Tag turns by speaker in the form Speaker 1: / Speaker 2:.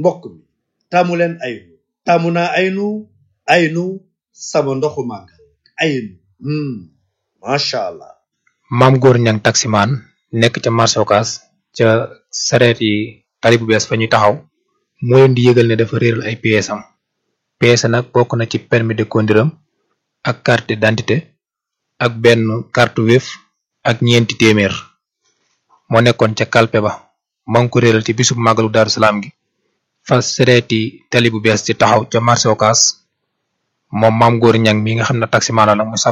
Speaker 1: mbokk mi taamu leen aynu taamu naa aynu aynu sama ndoxu màggal aynu macha allah
Speaker 2: maam góor ñang taximaan nekk ca marché Ocass ca sareet yi tali bu bees fa ñuy taxaw moo leen di yëgal ne dafa réeral ay pièces am pièces nag bokk na ci permis de conduire am ak carte d'identité ak benn carte Wave ak ñeenti téeméer moo nekkoon ca kalpe ba maa ngi ko réeral ci bisub màggalu Daaru Salaam gi fa sareeti tali bu bees ci taxaw ca marché Ocass moom maam góor ñang mi nga xam ne taximaan la nag mu